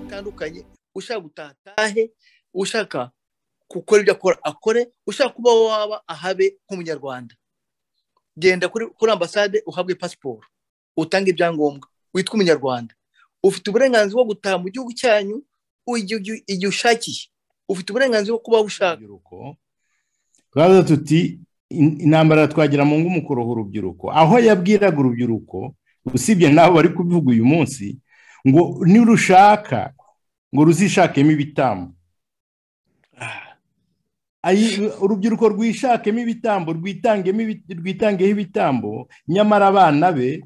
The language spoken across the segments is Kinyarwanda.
bitandukanye ushaka gutaha atahe ushaka gukora ibyo akora akore ushaka kuba waba ahabe nk'umunyarwanda genda kuri ambasade uhabwe pasiporo utange ibyangombwa witwa umunyarwanda ufite uburenganzira bwo gutaha mu gihugu cyanyu igihe ushakiye ufite uburenganzira bwo kuba ushaka turaza tuti intambara twagira mu ngumu kuroha urubyiruko aho yabwiraga urubyiruko usibye nawe bari kubivuga uyu munsi ngo nirushaka ngo ruzishakemo ibitambo urubyiruko rwishakemo ibitambo rwitangeho ibitambo nyamara abana be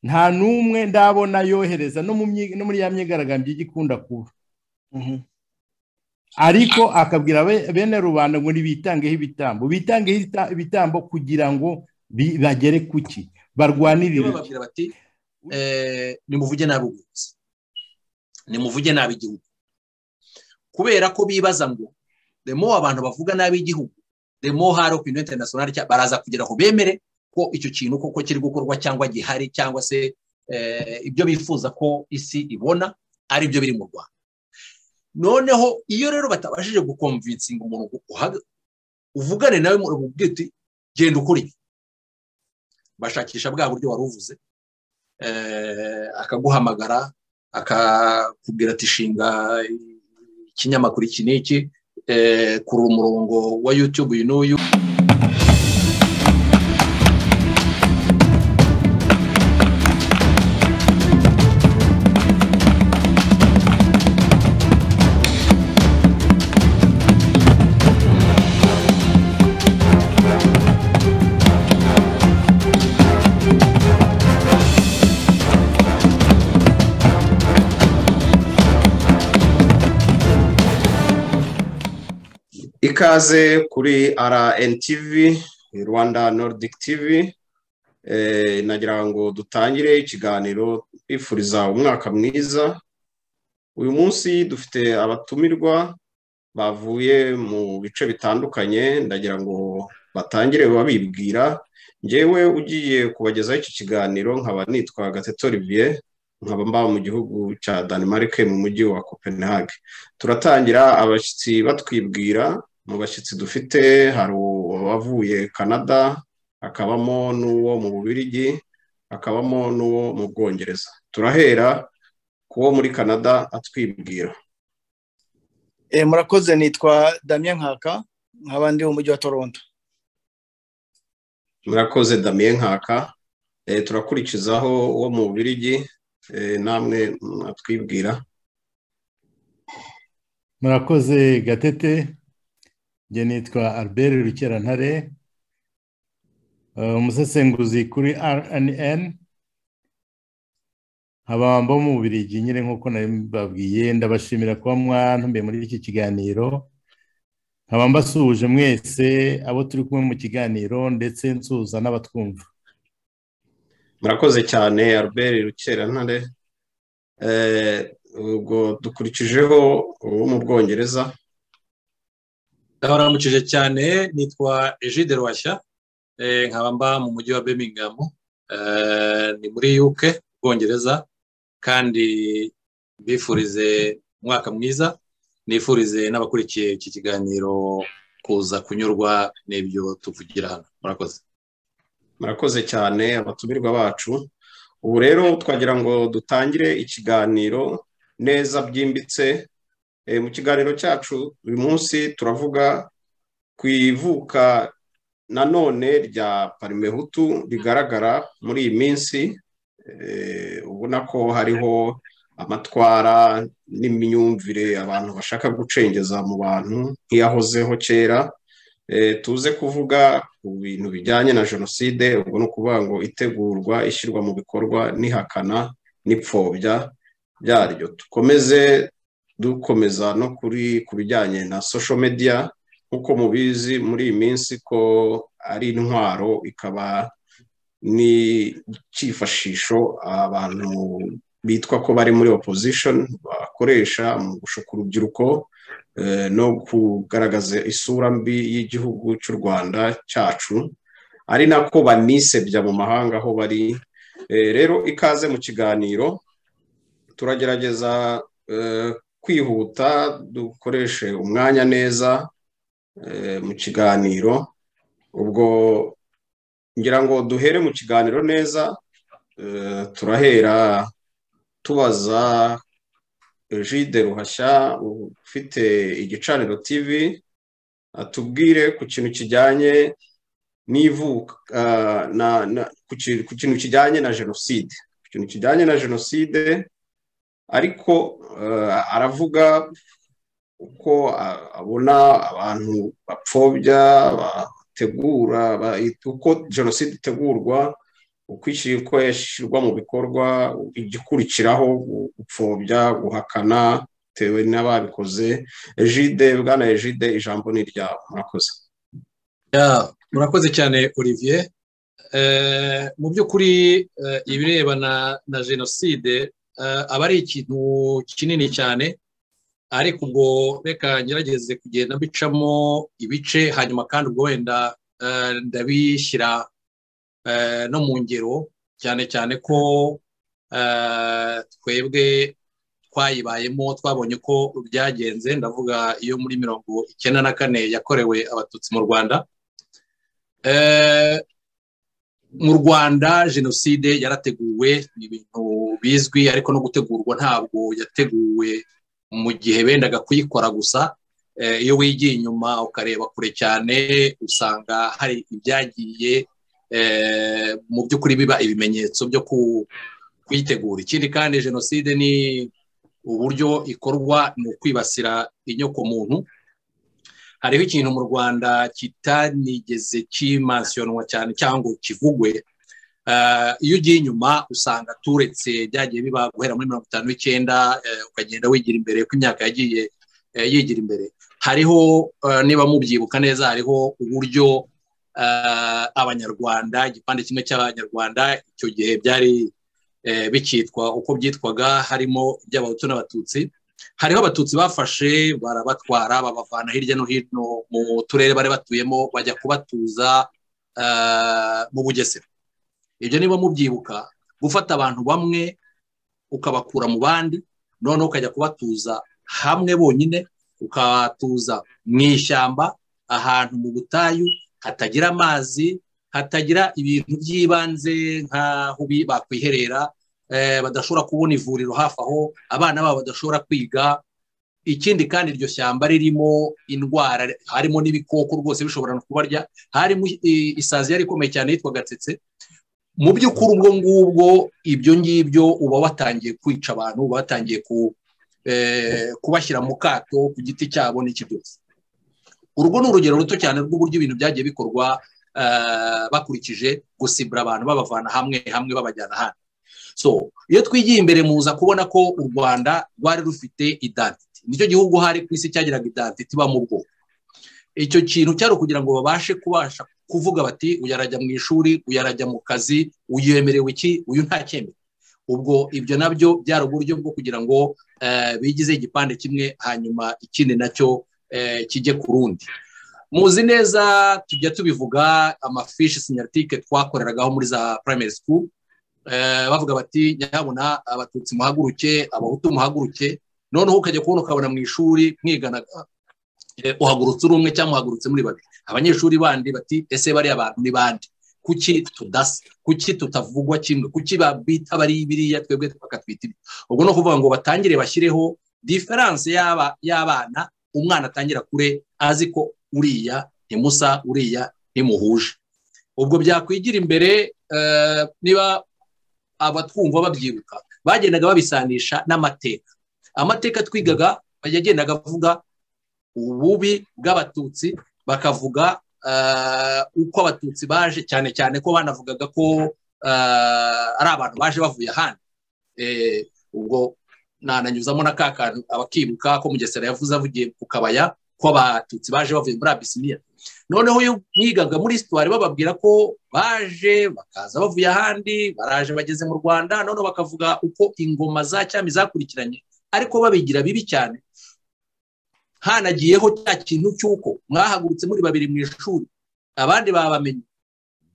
nta n'umwe ndabona yohereza no muri ya myigaragambyo igikunda kuba ariko akabwira bene rubanda ngo ntibitangeho ibitambo bitangeho ibitambo kugira ngo bagere ku ki barwanirire nimuvuge nabi ubuyobozi nimuvuge nabi igihugu kubera ko bibaza ngo remo abantu bavuga nabi igihugu remo hari opinion international baraza kugira aho bemere ko icyo kintu koko kiri gukorwa cyangwa gihari cyangwa se ibyo bifuza ko isi ibona ari byo biri mu rwanda noneho iyo rero batabashije gukomvinsinga umuntu uvugane nawe mu uti genda ukora ibi bashakisha bwa buryo wari uvuze akaguhamagara akakubwira ati shinga ikinyamakuru iki n'iki kuri umurongo wa yutube uyu n'uyu ikaze kuri rntv rwanda nordic tv nagira ngo dutangire ikiganiro twifuriza umwaka mwiza uyu munsi dufite abatumirwa bavuye mu bice bitandukanye ndagira ngo batangire babibwira ngewe ugiye kubagezaho iki kiganiro nkaba nitwa gateto olivier nkaba mbaba mu gihugu cya Denmark mu mujyi wa Copenhagen turatangira abashyitsi batwibwira mu bashyitsi dufite hari uwavuye canada hakabamo n'uwo mu bubirigi hakabamo n'uwo mu bwongereza turahera ku wo muri canada atwibwira murakoze nitwa damien nkaka nkaba ndi mu mujyi wa toronto murakoze damien nkaka turakurikizaho uwo mu bubirigi namwe mwatwibwira murakoze gatete njye nitwa albert rukerantare umusesenguzi kuri rnn abambo mu bubirigi nyine nk'uko nabibabwiye ndabashimira kuba mwantumbiye muri iki kiganiro nkaba mbasuhuje mwese abo turi kumwe mu kiganiro ndetse nsuhuza n'abatwumva murakoze cyane albert rukerantare ubwo dukurikijeho uwo mu bwongereza ndabaramukije cyane nitwa ejide rwashya nkaba mba mu mujyi wa birmingham ni muri UK bwongereza kandi mbifurize umwaka mwiza nifurize n'abakurikiye iki kiganiro kuza kunyurwa n'ibyo tuvugira hano murakoze murakoze cyane abatumirwa bacu ubu rero twagira ngo dutangire ikiganiro neza byimbitse mu kiganiro cyacu uyu munsi turavuga ku ivuka nanone rya parimehutu rigaragara muri iyi minsi ubona ko hariho amatwara n'imyumvire abantu bashaka gucengeza mu bantu nk'iyahozeho kera tuze kuvuga ku bintu bijyanye na jenoside ubwo ni ukuvuga ngo itegurwa ishyirwa mu bikorwa n'ihakana n'ipfobya byaryo dukomeze dukomeza no kuri ku bijyanye na sosho mediya nk'uko mubizi muri iyi minsi ko ari intwaro ikaba ni icyifashisho abantu bitwa ko bari muri opozishoni bakoresha mu gushuka urubyiruko no kugaragaza isura mbi y'igihugu cy'u rwanda cyacu ari nako banisebya mu mahanga aho bari rero ikaze mu kiganiro turagerageza kwihuta dukoreshe umwanya neza mu kiganiro ubwo ngira ngo duhere mu kiganiro neza turahera tubaza jide ruhashya ufite igicaniro tv atubwire ku kintu kijyanye n'ivuka ku kintu kijyanye na jenoside ku kintu kijyanye na jenoside ariko aravuga uko abona abantu bapfobya bategura uko jenoside itegurwa uko yashyirwa mu bikorwa igikurikiraho gupfobya guhakana bitewe n'ababikoze ejide bwana ejide ijambo ni iryawe murakoze murakoze cyane olivier mu by'ukuri ibirebana na jenoside aba ari ikintu kinini cyane ariko ubwo reka ngerageze kugenda mbicamo ibice hanyuma kandi ubwo wenda ndabishyira no mu ngero cyane cyane ko twebwe twayibayemo twabonye ko byagenze ndavuga iyo muri mirongo icyenda na kane yakorewe abatutsi mu rwanda mu rwanda jenoside yarateguwe ni ibintu bizwi ariko no gutegurwa ntabwo yateguwe mu gihe bendaga kuyikora gusa iyo wigiye inyuma ukareba kure cyane usanga hari ibyagiye mu by'ukuri biba ibimenyetso byo kuyitegura ikindi kandi jenoside ni uburyo ikorwa ni ukwibasira inyokomuntu hariho ikintu mu rwanda kitanigeze kimansinywa cyane cyangwa kivugwe iyo ugiye inyuma usanga turetse byagiye biba guhera muri mirongo itanu n'icyenda ukagenda wigira imbere ko imyaka yagiye yigira imbere hariho niba mubyibuka neza hariho uburyo abanyarwanda igipande kimwe cy'abanyarwanda icyo gihe byari bikitwa uko byitwaga harimo iby'abahutu n'abatutsi hariho abatutsi bafashe barabatwara babavana hirya no hino mu turere bari batuyemo bajya kubatuza mu bugesera ibyo niba mubyibuka gufata abantu bamwe ukabakura mu bandi noneho ukajya kubatuza hamwe bonyine ukabatuza mu ishyamba ahantu mu butayu hatagira amazi hatagira ibintu by'ibanze nk'aho bakwiherera badashobora kubona ivuriro hafi aho abana babo badashobora kwiga ikindi kandi iryo shyamba ririmo indwara harimo n'ibikoko rwose bishobora no kubarya harimo isazi yari ikomeye cyane yitwa gatsetse mu by'ukuri ubwo ngubwo ibyo ngibyo uba watangiye kwica abantu uba watangiye kubashyira mu kato ku giti cyabo n'iki byose urwo ni urugero ruto cyane rw'uburyo ibintu byagiye bikorwa bakurikije gusibura abantu babavana hamwe hamwe babajyana ahandi so iyo twigiye imbere muza kubona ko u rwanda rwari rufite idantiti nicyo gihugu hari ku isi cyagiraga idantiti iba mu bwoko icyo kintu cyari ukugira ngo babashe kubasha kuvuga bati uyu arajya mu ishuri uyu arajya mu kazi uyu yemerewe iki uyu nta cyemewe ubwo ibyo nabyo byari uburyo bwo kugira ngo bigize igipande kimwe hanyuma ikindi nacyo kijye ku rundi muzi neza tujya tubivuga amafishi sinyatike twakoreragaho muri za primary school bavuga bati nyabona abatutsi muhaguruke abahutu muhaguruke noneho ukajya kubona ukabona mu ishuri mwiganaga uhagurutse uri umwe cyangwa uhagurutse muri babiri abanyeshuri bandi bati ese bariya abantu ni bande kuki tudasa kuki tutavugwa kimwe kuki babita bari biriya twebwe bakatwita ibi ubwo ni ukuvuga ngo batangire bashyireho diferanse y'abana umwana atangira kure azi ko uriya ni musa uriya ni muhuje ubwo byakwigira imbere niba abatwumva babyibuka bagendaga babisanisha n'amateka amateka twigaga yagendaga avuga ububi bw'abatutsi bakavuga uko abatutsi baje cyane cyane ko banavugaga ko ari abantu baje bavuye ahandi ubwo nananyuzamo na ka kantu abakibuka ko mugesera yavuze avugiye ku kabaya ko abatutsi baje bavuye muri abisiniya noneho iyo mwigaga muri sitwari bababwira ko baje bakaza bavuye ahandi baraje bageze mu rwanda noneho bakavuga uko ingoma za cyami zakurikiranye ariko babigira bibi cyane hanagiyeho cya kintu cy'uko mwahagurutse muri babiri mu ishuri abandi babamenye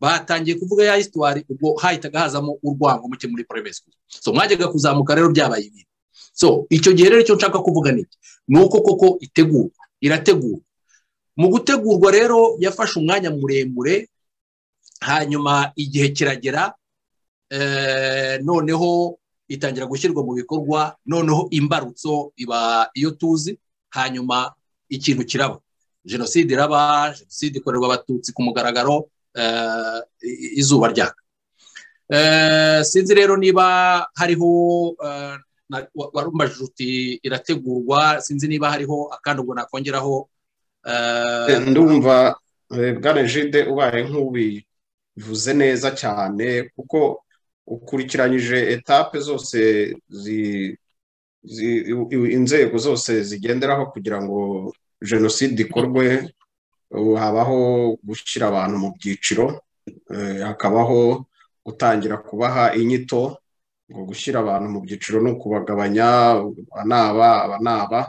batangiye kuvuga ya hisitwari ubwo hahitaga hazamo urwango muke muri poreme sikuru so mwajyaga kuzamuka rero byabaye ibintu so icyo gihe rero icyo nshaka kuvuga ni iki ni uko koko itegurwa irategurwa mu gutegurwa rero yafashe umwanya muremure hanyuma igihe kiragera noneho itangira gushyirwa mu bikorwa noneho imbarutso iba iyo tuzi hanyuma ikintu kiraba jenoside iraba jenoside ikorerwa abatutsi ku mugaragaro izuba ryaka sinzi rero niba hariho warumbajije uti irategurwa sinzi niba hariho akandi ubwo nakongeraho ndumva bwana jide ubaye nk'ubivuze neza cyane kuko ukurikiranyije etape zose inzego zose zigenderaho kugira ngo jenoside ikorwe habaho gushyira abantu mu byiciro hakabaho gutangira kubaha inyito ngo gushyira abantu mu byiciro ni ukubagabanya aba ni aba aba ni aba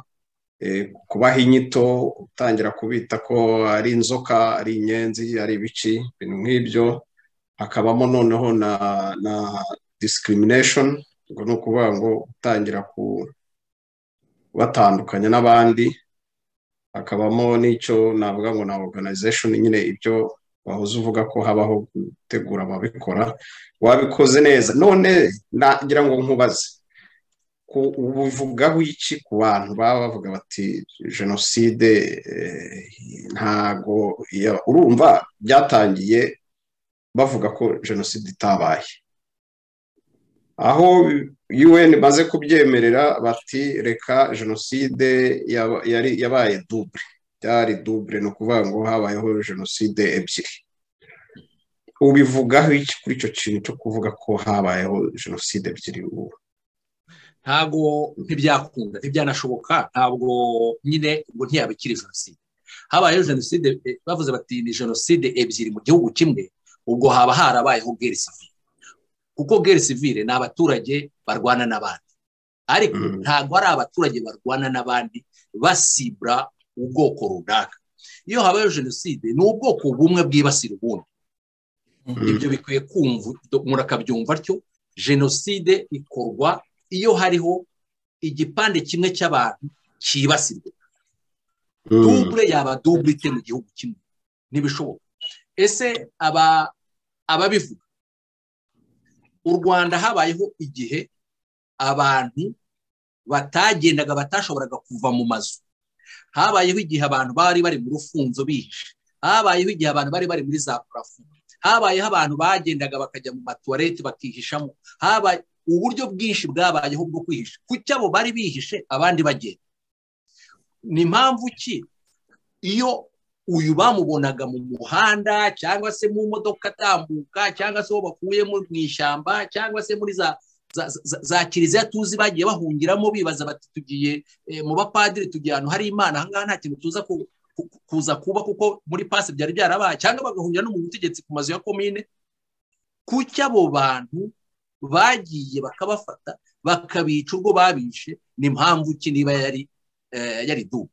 kubaha inyito gutangira kubita ko ari inzoka ari inyenzi ari ibiki ibintu nk'ibyo hakabamo noneho na na discrimination ngo ni ukuvuga ngo gutangira kubatandukanya n'abandi hakabamo n'icyo navuga ngo na organization nyine ibyo wahoze uvuga ko habaho gutegura ababikora wabikoze neza none nagira ngo nkubaze ubivugaho iki ku bantu baba bavuga bati jenoside ntago urumva byatangiye bavuga ko jenoside itabaye aho un imaze kubyemerera bati reka jenoside yabaye dubure byari dubure ni ukuvuga ngo habayeho jenoside ebyiri ubivugaho iki kuri icyo kintu cyo kuvuga ko habayeho jenoside ebyiri ubu ntabwo ntibyakunda ntibyanashoboka ntabwo nyine ubwo ntiyabikira jenoside habayeho jenoside bavuze bati ni jenoside ebyiri mu gihugu kimwe ubwo haba harabayeho gere sivire kuko gere sivire ni abaturage barwana n'abandi ariko ntabwo ari abaturage barwana n'abandi basibura ubwoko runaka iyo habayeho jenoside ni ubwoko bumwe bwibasira ubundi ibyo bikwiye kumva umuntu akabyumva atyo jenoside ikorwa iyo hariho igipande kimwe cy'abantu cyibasirwa dubure yaba dubure ite mu gihugu kimwe ntibishoboka ese ababivuga u rwanda habayeho igihe abantu batagendaga batashoboraga kuva mu mazu habayeho igihe abantu bari bari mu rufunzo bihishe habayeho igihe abantu bari bari muri za purafo habayeho abantu bagendaga bakajya mu matuwarete bakihishamo habaye uburyo bwinshi bwabayeho bwo kwihisha kuki abo bari bihishe abandi bagenda ni mpamvu ki iyo uyu bamubonaga mu muhanda cyangwa se mu modoka atambuka cyangwa se uwo bakuyemo mu ishyamba cyangwa se muri za za kiliziya tuzi bagiye bahungiramo bibaza bati tugiye mu bapadiri tugiye ahantu hari imana ahangaha nta kintu tuza kuza kuba kuko muri pasi byari byarabaye cyangwa bagahungira no mu butegetsi ku mazu ya komine kuki abo bantu bagiye bakabafata bakabica urwo babishe ni mpamvu ki niba yari yari dubu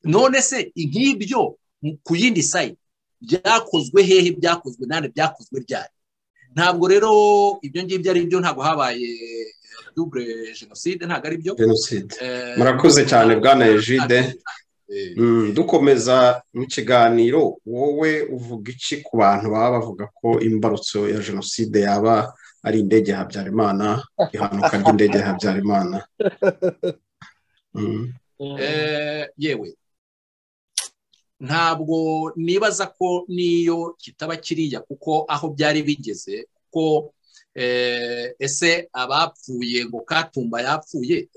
none se nk'ibyo ku yindi sayi byakozwe hehe byakozwe nane byakozwe ryari ntabwo rero ibyo ngibyo ari byo ntabwo habaye dubure jenoside ntabwo ari byo murakoze cyane bwana ejide dukomeza mu kiganiro wowe uvuga iki ku bantu baba bavuga ko imbarutso ya jenoside yaba ari indege ya habyarimana ihanuka ry'indege ya habyarimana yewe ntabwo nibaza ko n'iyo kitaba kiriya kuko aho byari bigeze kuko ese abapfuye ngo katumba yapfuye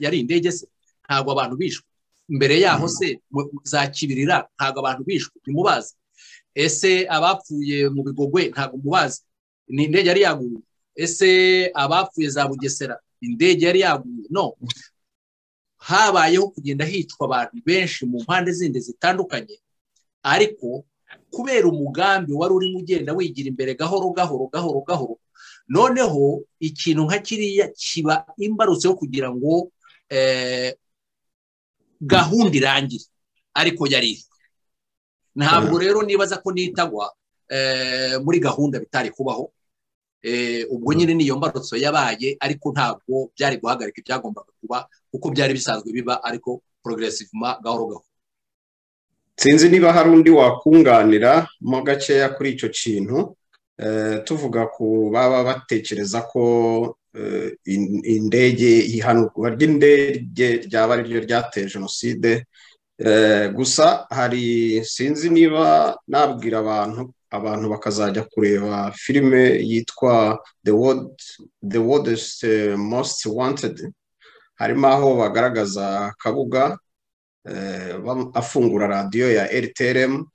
yari indege se ntabwo abantu bishwe mbere yaho se za kibirira ntabwo abantu bishwe ntimubazi ese abapfuye mu bigogwe ntabwo mubazi ni indege yari yaguye ese abapfuye za bugesera indege yari yaguye no habayeho kugenda hicwa abantu benshi mu mpande zindi zitandukanye ariko kubera umugambi wari urimo ugenda wigira imbere gahoro gahoro gahoro gahoro noneho ikintu nka kiriya kiba imbarutse yo kugira ngo gahunda irangira ariko yari ihari ntabwo rero nibaza ko nitagwa muri gahunda bitari kubaho ubwo nyine niyo mbarutso yabaye ariko ntabwo byari guhagarika ibyagombaga kuba kuko byari bisanzwe biba ariko porogeresivuma gahoro gahoro sinzi niba hari undi wakunganira mo gakeya kuri icyo kintu tuvuga ku baba batekereza ko indege ihanurwa ry'indege ryaba ariryo ryateye jenoside gusa hari sinzi niba nabwira abantu abantu bakazajya kureba filime yitwa the world's most wanted harimo aho bagaragaza kabuga afungura radiyo ya rtrm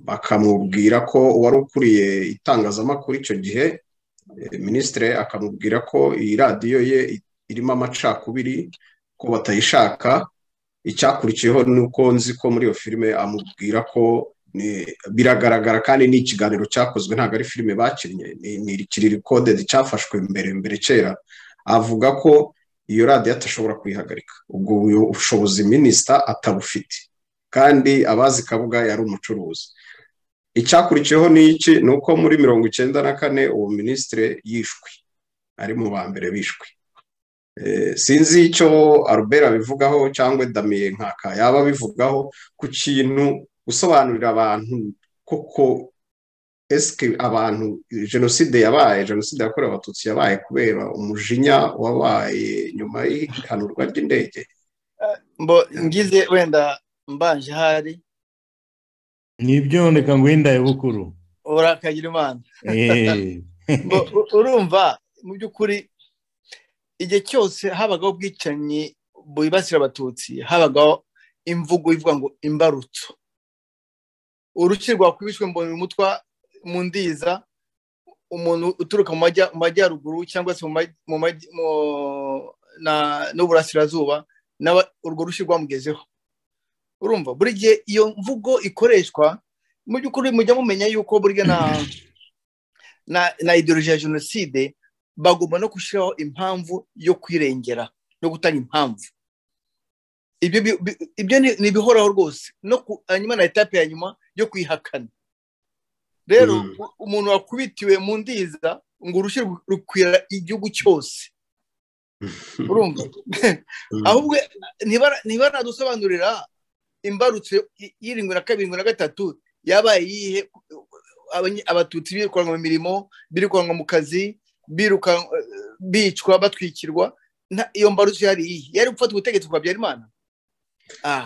bakamubwira ko uwari ukuriye itangazamakuru icyo gihe minisitire akamubwira ko iyi radiyo ye irimo amacakubiri ko batayishaka icyakurikiyeho ni uko nzi ko muri iyo filime amubwira ko biragaragara kandi ni ikiganiro cyakozwe ntabwo ari filime bakinnye ni ikiririkodedi cyafashwe mbere mbere kera avuga ko iyo radiyo atashobora kuyihagarika ubwo bushobozi minisita atabufite kandi abazi kabuga yari umucuruzi icyakurikiyeho ni iki ni uko muri mirongo icyenda na kane uwo minisitire yishwe ari mu ba mbere bishwe sinzi icyo arubera abivugaho cyangwa damiye nkaka yaba abivugaho ku kintu gusobanurira abantu koko esike abantu jenoside yabaye jenoside yakorewe abatutsi yabaye kubera umujinya wabaye nyuma y'ihanurwa ry'indege mbo ngize wenda mbanje ahari ntibyoneka ngo wenda bukuru urakagira imana urumva mu by'ukuri igihe cyose habagaho ubwicanyi bwibasira abatutsi habagaho imvugo ivuga ngo imbarutso urukirwa rwakubiswe mbona umutwa mu ndiza umuntu uturuka mu majyaruguru cyangwa se n'uburasirazuba urwo rushyi rwamugezeho urumva buri gihe iyo mvugo ikoreshwa mu by'ukuri mujya mumenya yuko burya na ideoloji ya jenoside bagomba no gushyiraho impamvu yo kwirengera no gutanga impamvu ibyo ni ibihoraho rwose hanyuma na etape ya nyuma yo kwihakana rero umuntu wakubitiwe mu ndiza ngo urushyi rukwira igihugu cyose urumva ahubwo ntibanadusobanurira imbarutso y'irindwi na kabiri na gatatu yabaye iyihe abatutsi birukanwa mu mirimo birukanwa mu kazi bicwa batwikirwa iyo mbarutso yari iyihe yari gufata ubutegetsi bwa byarimana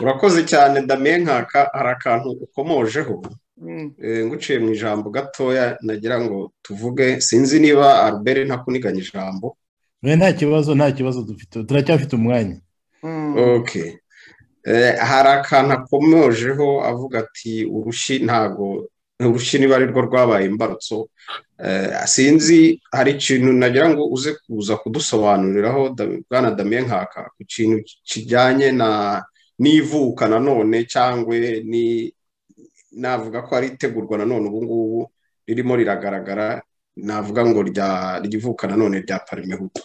urakoze cyane damiye nkaka hari akantu ukomojeho nguciye mu ijambo gatoya nagira ngo tuvuge sinzi niba albert ntakuniganya ijambo nta kibazo nta kibazo dufite turacyafite umwanya hari akantu akomojeho avuga ati urushyi ntago urushyi niba arirwo rwabaye imbarutso sinzi hari ikintu nagira ngo uze kuza kudusobanuriraho bwana damiye nkaka ku kintu kijyanye na n'ivuka nanone cyangwa navuga ko ari itegurwa nanone ubu ngubu ririmo riragaragara navuga ngo rivuka nanone rya parimehutu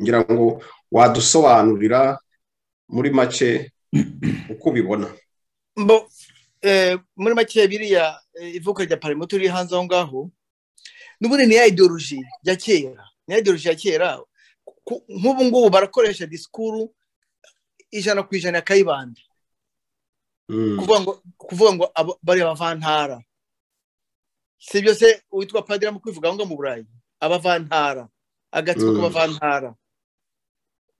ngira ngo wadusobanurira muri make uko ubibona muri make biriya ivuka rya parimehutu riri hanze aho ngaho n'ubundi ni ya ideoloji ya kera ni ya ideoloji ya kera nk'ubu ngubu barakoresha disikuru ijana ku ijana ya kayibanda kuvuga ngo bari abavantara si byose witwa padiri mu kwivuga aho ngaho mu burayi abavantara agatsiko k'abavantara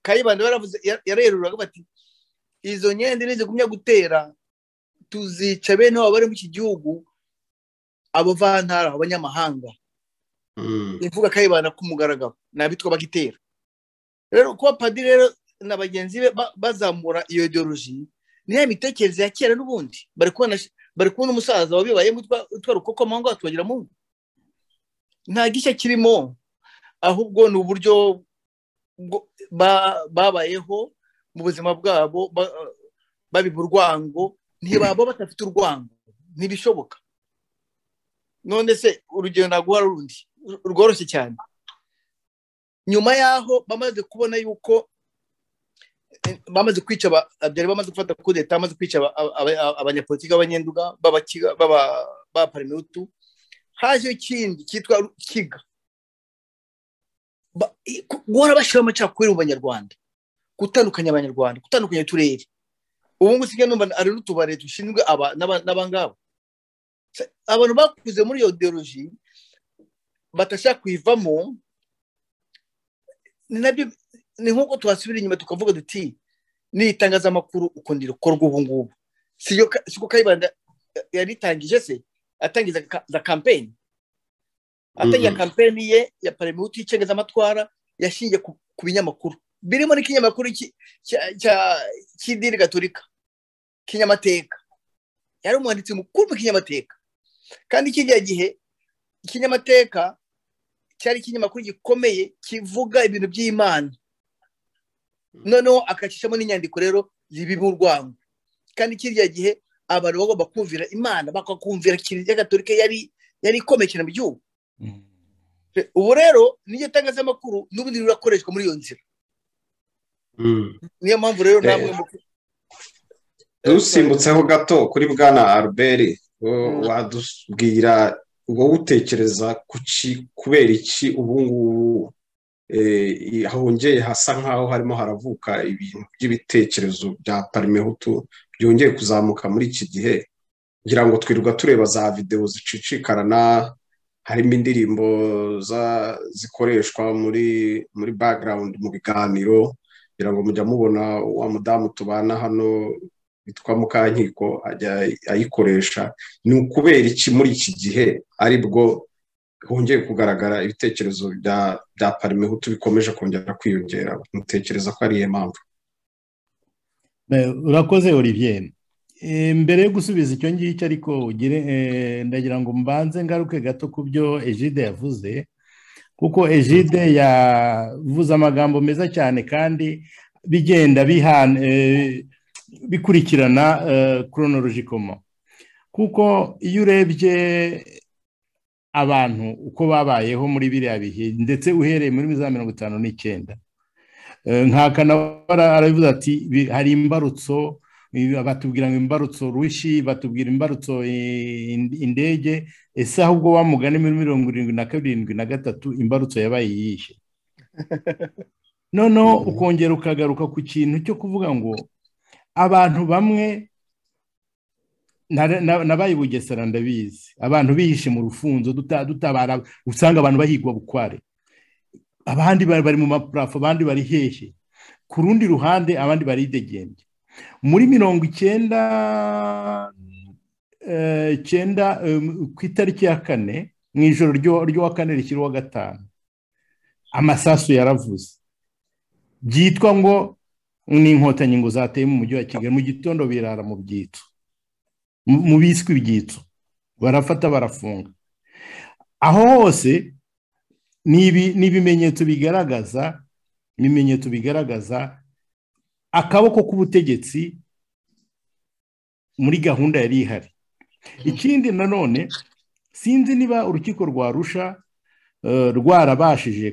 kayibanda baravuze yareruraga bati izo nyenda nizigumya gutera tuzica bene waba bari mu iki gihugu abavantara abanyamahanga ivuga kayibanda k'umugaragaro ni abitwa bagitera rero kuba padiri rero na bagenzi be bazamura iyo ideoloji ni ya mitekerereze ya kera n'ubundi bari kubona umusaza wabibayemo utwara ukuboko mu ngo atubagira mu ngo nta gishya kirimo ahubwo ni uburyo babayeho mu buzima bwabo babiba urwango ntibaba badafite urwango ntibishoboka none se urugero ntago rundi rworoshye cyane nyuma y'aho bamaze kubona yuko bamaze kwica byari bamaze gufata kudeta bamaze kwica abanyapolitiki b'abanyenduga b'abaparimutu hajeho ikindi cyitwa kiga guhora bashyiraho amacakubiri mu banyarwanda gutandukanya abanyarwanda gutandukanya uturere ubu ngubu sigaye numva hari n'utubare dushinzwe aba n'abangaba abantu bakuze muri iyo ideoloji batashaka kuyivamo ni nabyo ni nk'uko twasubira inyuma tukavuga duti ni itangazamakuru ukundi rikorwa ubu ngubu siko kayibanda yaritangije se atangiza za kampeni atangiza kampeni ye ya paremewuti y'icengezamatwara yashingiye ku binyamakuru birimo n'ikinyamakuru cy'idini gaturika kinyamateka yari umwanditsi mukuru w'ikinyamateka kandi kijya gihe ikinyamateka cyari ikinyamakuru gikomeye kivuga ibintu by'imana noneho akacishamo n'inyandiko rero zibimo urwango kandi kiriya gihe abantu bagomba kumvira imana bakakumvira kiliziya gatorika yari yari ikomeye cyane mu gihugu ubu rero n'iryo tangazamakuru n'ubundi rirakoreshwa muri iyo nzira niyo mpamvu rero namwe dusimbutseho gato kuri bwana albert wadubwira wowe utekereza kubera iki ubu ngubu hongeye hasa nk'aho harimo haravuka ibintu by'ibitekerezo bya parimehutu byongeye kuzamuka muri iki gihe kugira ngo twirirwa tureba za videwo zicicikarana harimo indirimbo zikoreshwa muri muri bagarawundi mu biganiro kugira ngo mujya mubona wa mudamu tubana hano witwa mukankiko ajya ayikoresha ni ukubera iki muri iki gihe aribwo hongeye kugaragara ibitekerezo bya bya parimehutu bikomeje kongera kwiyongera mutekereza ko ari iyo mpamvu urakoze olivier mbere yo gusubiza icyo ngicyo ariko ndagira ngo mbanze ngaruke gato ku byo ejide yavuze kuko ejide yavuze amagambo meza cyane kandi bigenda bikurikirana koronorojikomo kuko iyo urebye abantu uko babayeho muri biriya bihe ndetse uhereye muri za mirongo itanu n'icyenda nkakanabara arabivuze ati hari imbarutso batubwira ngo imbarutso rushi batubwira imbarutso indege ese ahubwo wamugane muri mirongo irindwi na karindwi na gatatu imbarutso yabaye yishe noneho ukongera ukagaruka ku kintu cyo kuvuga ngo abantu bamwe nabaye bugesera ndabizi abantu bihishe mu rufunzo dutabara usanga abantu bahigwa bukware abandi bari mu mapurafo abandi bari hehe ku rundi ruhande abandi baridegembye muri mirongo icyenda icyenda ku itariki ya kane mu ijoro ry'uwa kane rishyiraho gatanu amasasu yaravuze byitwa ngo ni inkotanyi zateye mu mujyi wa kigali mu gitondo birara mu byitso mu biswi ibyitso barafata barafunga aho hose ni ibimenyetso bigaragaza ibimenyetso bigaragaza akaboko k'ubutegetsi muri gahunda yari ihari ikindi nanone sinzi niba urukiko rwa rusha rwarabashije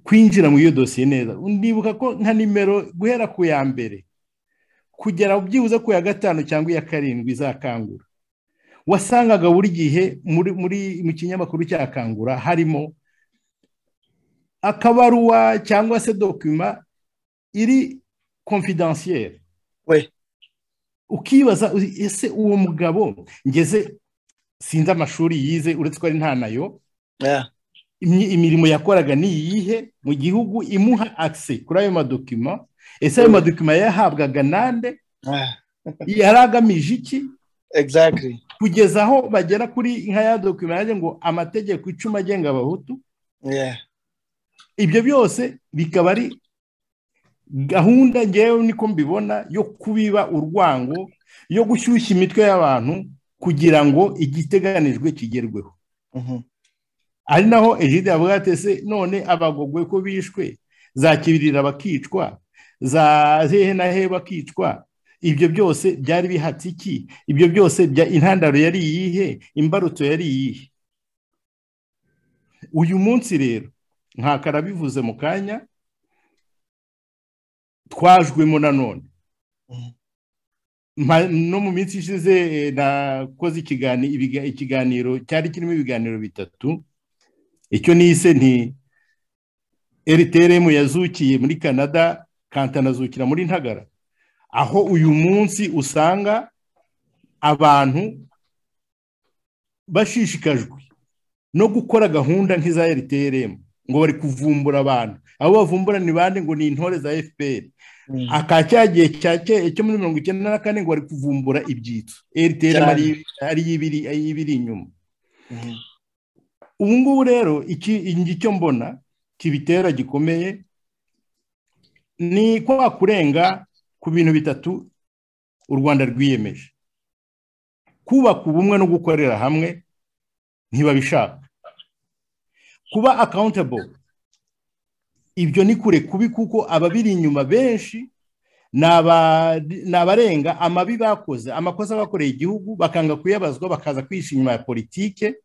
kwinjira mu iyo dosiye neza ndibuka ko nka nimero guhera ku ya mbere kugera byibuze ku ya gatanu cyangwa iya karindwi izakangura wasangaga buri gihe muri mu kinyamakuru cya kangura harimo akabaruwa cyangwa se dokima iri konfidansiyeri ukibaza ese uwo mugabo ngeze sinzi amashuri yize uretse ko ari nta nayo imirimo yakoraga ni iyihe mu gihugu imuha akise kuri ayo madokima ese ayo madokima yahabwaga nande yari agamije iki kugeza aho bagera kuri nka ya dokima yaje ngo amategeko icumi agenga abahutu ibyo byose bikaba ari gahunda ngewe niko mbibona yo kubiba urwango yo gushyushya imitwe y'abantu kugira ngo igiteganijwe kigerweho ari naho ejide yavuga ati ese none abagogwe ko bishwe zakibirira bakicwa za hehe na hehe bakicwa ibyo byose byari bihatse iki ibyo byose intandaro yari iyihe imbarutso yari iyihe uyu munsi rero nkakarabivuze mu kanya twajwemo nanone no mu minsi ishize nakoze ikiganiro cyari kirimo ibiganiro bitatu icyo nise nti rtrm yazukiye muri canada kantanazukira muri ntagara aho uyu munsi usanga abantu bashishikajwe no gukora gahunda nk'iza rtrm ngo bari kuvumbura abantu abo bavumbura ni bande ngo ni intore za fpr aka cyagiye cyo muri mirongo icyenda na kane ngo bari kuvumbura ibyitso rtrm ari ibiri inyuma ubu ngubu rero icyo mbona kibitera gikomeye ni kwa kurenga ku bintu bitatu u rwanda rwiyemeje kubaka ubumwe no gukorera hamwe ntibabishaka kuba accountable ibyo ni kure kubi kuko ababiri inyuma benshi ni abarenga amabi bakoze amakosa bakoreye igihugu bakanga kuyabazwa bakaza kwishyira inyuma ya politike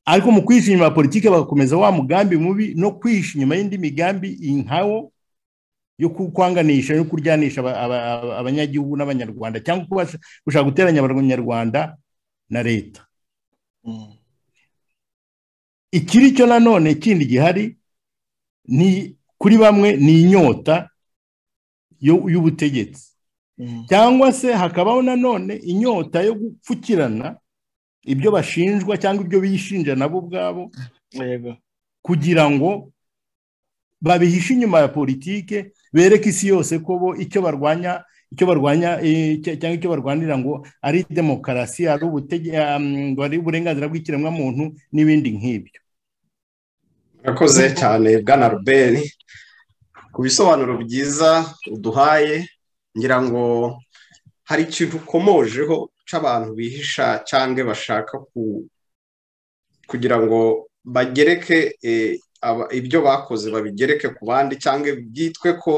ariko mu kwishyira inyuma ya politike bagakomeza wa mugambi mubi no kwishyira inyuma y'indi migambi inkawo yo kwanganisha no kuryanisha abanyagihugu n'abanyarwanda cyangwa gushaka guteranya abanyarwanda na leta ikiri cyo nanone kindi gihari ni kuri bamwe ni inyota y'ubutegetsi cyangwa se hakabaho nanone inyota yo gupfukirana ibyo bashinjwa cyangwa ibyo bishinja nabo ubwabo kugira ngo babihishe inyuma ya politike bereke isi yose ko bo icyo barwanya icyo barwanya cyangwa icyo barwanira ngo ari demokarasi ari uburenganzira bw'ikiremwamuntu n'ibindi nk'ibyo murakoze cyane bwana rubeni ku bisobanuro byiza uduhaye ngira ngo hari ikintu ukomojeho cy'abantu bihisha cyangwa bashaka kugira ngo bagereke ibyo bakoze babigereke ku bandi cyangwa byitwe ko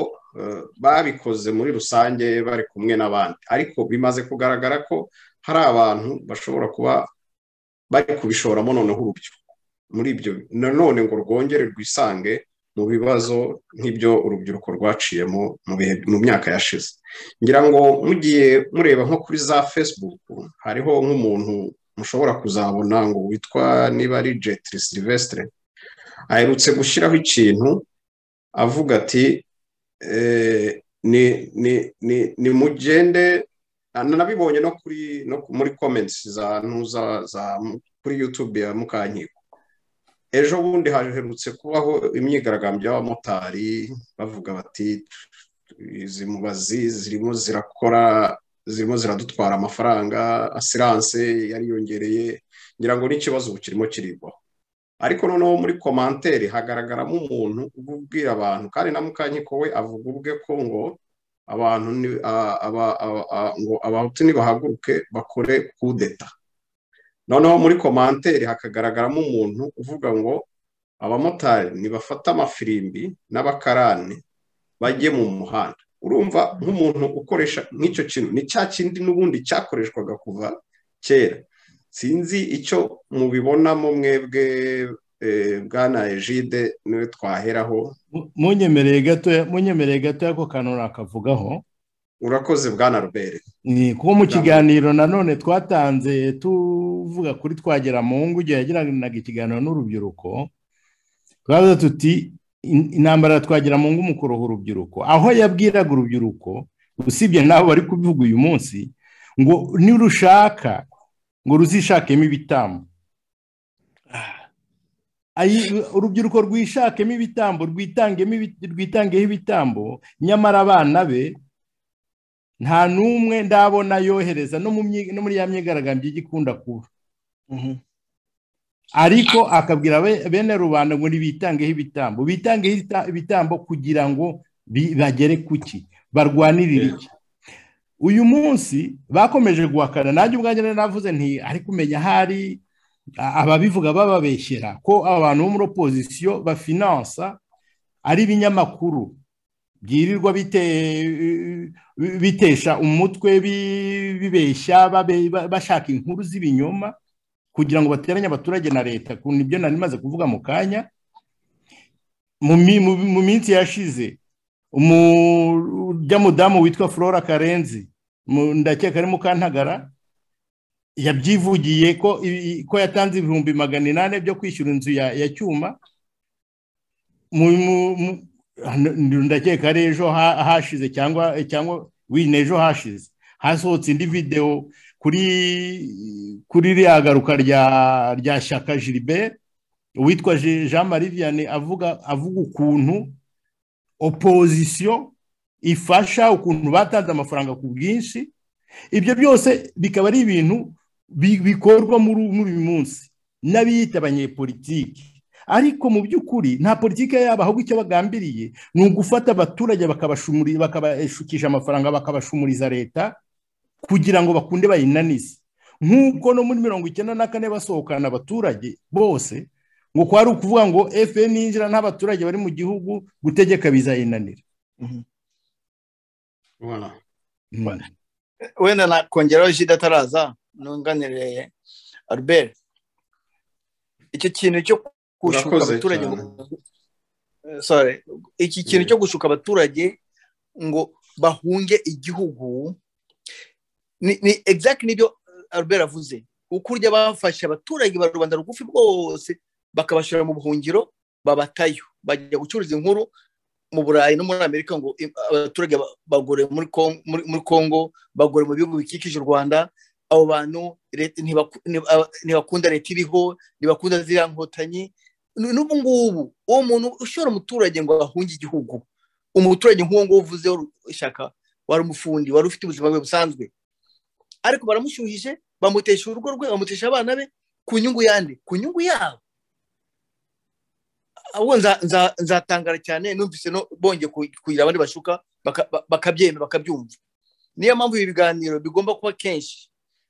babikoze muri rusange bari kumwe n'abandi ariko bimaze kugaragara ko hari abantu bashobora kuba bari kubishoramo noneho urubyiruko muri ibyo nanone ngo rwongere rwisange mu bibazo nk'ibyo urubyiruko rwaciyemo mu myaka yashize ngira ngo mugiye mureba nko kuri za facebook hariho nk'umuntu mushobora kuzabona ngo witwa niba ari jetri silvestre aherutse gushyiraho ikintu avuga ati ni mugende nabibonye no kuri muri comments za kuri youtube ya mukankiko ejo bundi haherutse kubaho imyigaragambyo y'abamotari bavuga bati izi mubazi zirimo zirakora zirimo ziradutwara amafaranga asiranse yariyongereye ngira ngo n'ikibazo ubu kirimo kirigwaho ariko noneho muri komantere hagaragaramo umuntu ubwira abantu kandi na mukanyiko we avuga ubwe ko ngo abantu ngo abahutu nibahaguruke bakore kudeta noneho muri komantere hakagaragaramo umuntu uvuga ngo abamotari nibafata amafirimbi n'abakarani bajye mu muhanda urumva nk'umuntu ukoresha nk'icyo kintu ni cya kindi n'ubundi cyakoreshwaga kuva kera sinzi icyo mubibonamo mwebwe bwana ejide niwe twaheraho munyemereye gatoya munyemereye gatoya ko kantu nakavugaho urakoze bwana rubere kuko mu kiganiro nanone twatanze tuvuga kuri twagera mu ngo igihe yagiranaga ikiganiro n'urubyiruko twaza tuti intambara twagera mu ngo umukoroha urubyiruko aho yabwiraga urubyiruko usibye n'abo bari kubivuga uyu munsi ngo nirushaka ngo ruzishakemo ibitambo urubyiruko rwishakemo ibitambo rwitangeho ibitambo nyamara abana be nta n'umwe ndabona yohereza no muri ya myigaragambyo igikunda kuba ariko akabwira bene rubanda ngo ntibitangeho ibitambo bitangeho ibitambo kugira ngo bagere ku ki barwanirire iki uyu munsi bakomeje guhakana nanjye ubwanjye navuze nti ari kumenya hari ababivuga bababeshyera ko abantu bo muri opozisiyo bafinansa ari ibinyamakuru byirirwa bitesha umutwe bibeshya bashaka inkuru z'ibinyoma kugira ngo bateranye abaturage na leta ku nibyo nari maze kuvuga mu kanya mu minsi yashize umurya mudamu witwa flora karenzi ndakeka ari mukantagara yabyivugiye ko ko yatanze ibihumbi magana inani byo kwishyura inzu ya cyuma ndakeka ari ejo hashize cyangwa cyangwa wine ejo hashize hasohotse indi videwo kuri kuri rya garuka rya shyaka jiribert uwitwa jean marie vianney avuga avuga ukuntu opozisiyo ifasha ukuntu batanze amafaranga ku bwinshi ibyo byose bikaba ari ibintu bikorwa muri uyu munsi n'abiyita abanyepolitike ariko mu by'ukuri nta politiki yabo ahubwo icyo bagambiriye ni ugufata abaturage bakabashukisha amafaranga bakabashumuriza leta kugira ngo bakunde bayinanize nk'uko no muri mirongo icyenda na kane basohokana abaturage bose ngo kwari ukuvuga ngo fpr ninjira n'abaturage bari mu gihugu gutegeka bizayinanira wenda nakongeraho jida ataraza ntunganire albert icyo kintu cyo gushuka abaturage sorry iki kintu cyo gushuka abaturage ngo bahunge igihugu ni exact nibyo albert avuze ukurya bafashe abaturage ba rubanda rugufi bwose bakabashyira mu buhungiro babatayo bajya gucuruza inkuru mu burayi no muri amerika ngo abaturage bagore muri congo bagore mu bihugu bikikije u rwanda abo bantu ntibakunda leta iriho ntibakunda ziriya nkotanyi n'ubu ngubu uwo muntu ushobora umuturage ngo ahunge igihugu umuturage nk'uwo nguwo uvuzeho ishyaka wari umufundi wari ufite ubuzima bwe busanzwe ariko baramushyuhije bamutesha urugo rwe bamutesha abana be ku nyungu yandi ku nyungu yabo ahubwo nzatangara cyane numvise bongeye kugira abandi bashuka bakabyemera bakabyumva niyo mpamvu ibi biganiro bigomba kuba kenshi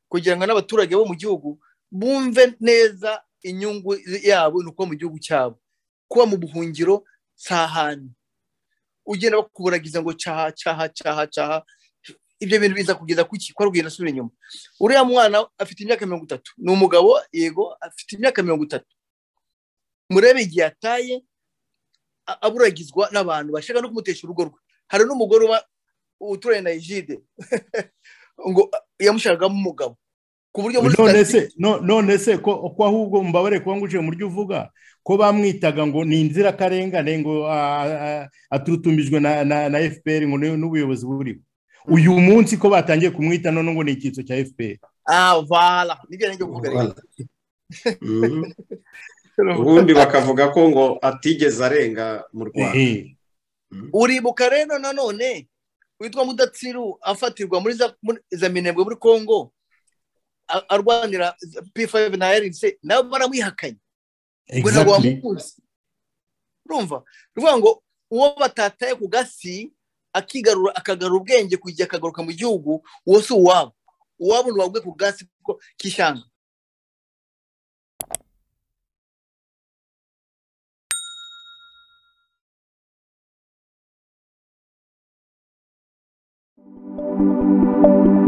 kugira ngo n'abaturage bo mu gihugu bumve neza inyungu yabo ni ukuba mu gihugu cyabo kuba mu buhungiro si ahantu ugenda bakuburagiza ngo caha caha caha caha ibyo bintu biza kugeza kuki ko arugenda asubira inyuma uriya mwana afite imyaka mirongo itatu ni umugabo yego afite imyaka mirongo itatu murebe igihe yataye aburagizwa n'abantu bashaka no kumutesha urugo rwe hari n'umugore uba uturanye na ejide ngo yamushakagamo umugabo ku buryo muri none se ko ahubwo mbabare kuba nguje mu buryo uvuga ko bamwitaga ngo ni inzirakarengane ngo aturutumbijwe na fpr ngo n'ubuyobozi buriho uyu munsi ko batangiye kumwita none ngo ni icyitso cya fpr ah vala nibyo nibyo kugaragaza ubundi bakavuga ko ngo atigeze arenga mu rwanda uribuka rero nanone witwa mudatsiru afatirwa muri za minembwe muri congo arwanira p5 na rnc nabo baramwihakanye ngo ntabwo bamukunze urumva ruvuga ngo uwo batataye ku gasi akigarura akagarura ubwenge kujya akagaruka mu gihugu uwo si uwabo uwabo ni uwabwe ku gasi k'ishyanga thank you